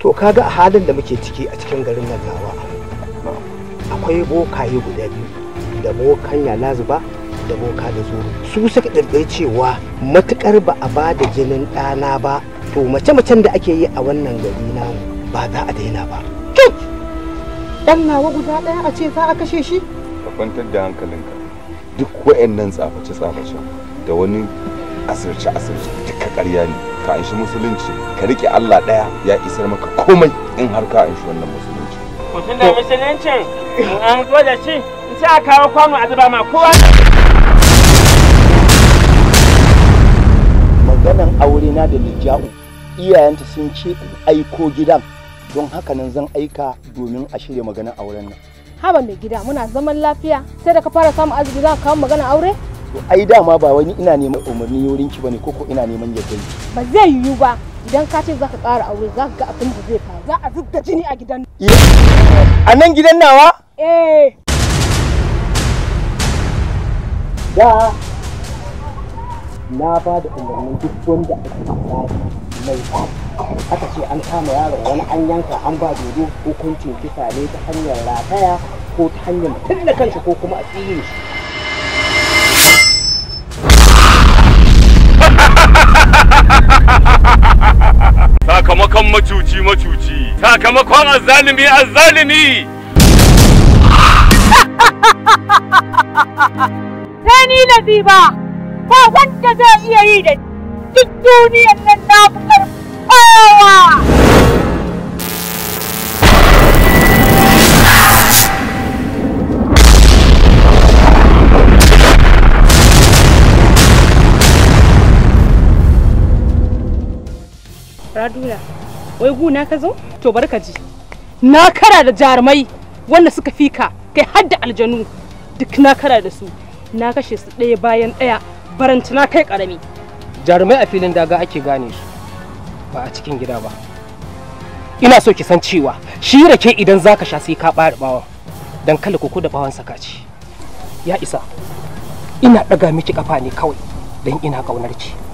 to kaga a halin da muke ciki a cikin garin nan nawa akwai bokaye guda biyu da bokan yalazuba da boka da zuru su suka ɗirɗir cewa matukar ba a ba da jinin ɗana ba to mace-macen da ake yi a wannan gari namu ba za a daina ba Dan nawa guda ɗaya a ce za a kashe shi? ka kwantar da hankalinka duk wa'annan tsaface-tsaface da wani asirce-asirce duka ƙarya ne ka anshi musulunci ka riƙe Allah ɗaya ya isar maka komai in har ka anshi wannan musulunci mutum da musuluncin an zo da shi sai a kawo kwano a zuba ma kowa maganan aure na da Lijja'u iyayenta sun ce in aiko gidan don haka nan zan aika domin a shirya maganan auren nan. Haba mai gida muna zaman lafiya sai da ka fara samun arziki za ka kawo magana aure? To ai dama ba wani ina neman umarni wurin ki bane koko ina neman yadda ki. Ba zai yiwu ba idan ka ce za ka ƙara aure za ka ga abin da zai faru. Za a zub da jini a gidan. A nan gidan nawa? Eh. Da na ba da umarnin duk wanda ake tsari mai aka ce an kama yaron wani an yanka an ba dodo hukuncin kisa ne ta hanyar rataya ko ta hanyar tilla kanshi ko kuma a tsire shi sakamakon macuci macuci sakamakon azzalimi azzalimi sai ni na ba ba wanda zai iya yi da duk duniyar nan na fi kowa Radula, wai guna ka zo? To bari ka ji. Na kara da jarumai wanda suka fika kai har da aljanu duk na kara da su. Na kashe su ɗaya bayan ɗaya baranta na kai ƙarami. jarumai a filin daga ake gane su ba a cikin gida ba ina so ki san cewa shi rake idan zaka sha sai ka ɓare bawan don kala koko da bawan sakaci ya isa ina ɗaga miki kafa ne kawai don ina ƙaunar ki